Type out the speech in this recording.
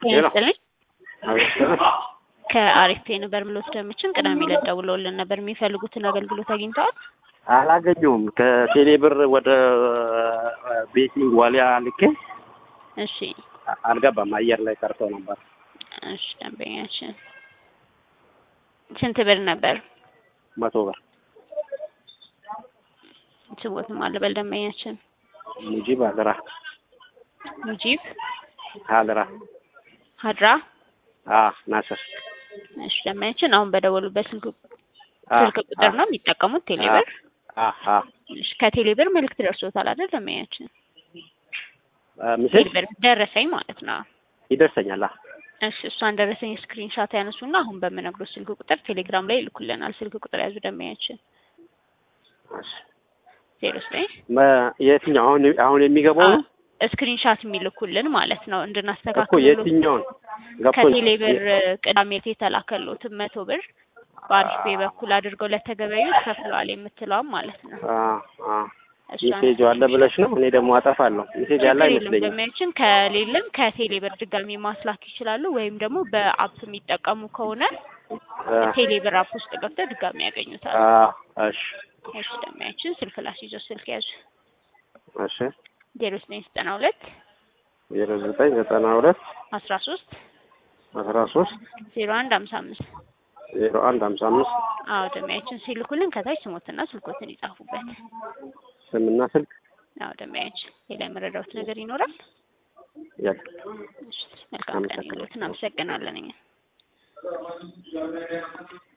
ሄሎ ይስጥልኝ አቤት ከአሪፍ ነበር ምሎት ደምችን ቅዳሜ ዕለት ደውለውልን ነበር። የሚፈልጉትን አገልግሎት አግኝተዋል? አላገኘውም። ከቴሌ ብር ወደ ቤቲንግ ዋሊያ ልኬ እሺ አልገባም። አየር ላይ ቀርቶ ነበር። እሺ ደንበኛችን ስንት ብር ነበር? መቶ ብር ስቦትም አለበል ደንበኛችን ሙጂብ አልራ ሙጂብ አልራ ሀድራ አ ናስር እሺ ደንበኛችን አሁን በደወሉበት ስልክ አ ስልክ ቁጥር ነው የሚጠቀሙት ቴሌብር? አ አ እሺ ከቴሌብር መልዕክት ደርሶታል አይደል ደንበኛችን? ምስል ቴሌብር ደረሰኝ ማለት ነው። ይደርሰኛል። አ እሺ እሷን ደረሰኝ ስክሪንሻት ያነሱና አሁን በምነግሮት ስልክ ቁጥር ቴሌግራም ላይ ይልኩልናል። ስልክ ቁጥር ያዙ ደንበኛችን እሺ። ዜሮ ዘጠኝ መ- የትኛው አሁን አሁን የሚገባው ነው ስክሪንሻት የሚልኩልን ማለት ነው እኮ እንድናስተካክል የትኛውን ገብቶኝ ከቴሌብር ቅዳሜ ዕለት የተላከሎትን መቶ ብር በአሪፍ ፔ በኩል አድርገው ለተገበዩት ከፍለዋል የምትለዋም ማለት ነው። አ አ እሷን ሜሴጅ አለ ብለሽ ነው። እኔ ደግሞ አጠፋለሁ። ሜሴጅ ያለ ችግር የለም አይመስለኝም። ደንበኛችን ከሌለም ከቴሌብር ድጋሚ ማስላክ ይችላሉ። ወይም ደግሞ በአፕ የሚጠቀሙ ከሆነ አ ቴሌብር አፕ ውስጥ ገብተው ድጋሚ ያገኙታል። አ እሺ እሺ ደንበኛችን ስልክ ላስይዞ ስልክ ያዙ እሺ ዜሮ ዘጠኝ ዘጠና ሁለት ዜሮ ዘጠኝ ዘጠና ሁለት አስራ ሶስት አስራ ሶስት ዜሮ አንድ ሀምሳ አምስት ዜሮ አንድ ሀምሳ አምስት አዎ ደንበኛችን ሲልኩልን ከታች ስሞትና ስልኮትን ይጻፉበት። ስምና ስልክ አዎ ደንበኛችን ሌላ የመረዳሁት ነገር ይኖራል? ያለ እሺ መልካም ቀን ይሁንልዎት። እናመሰግናለን እኛ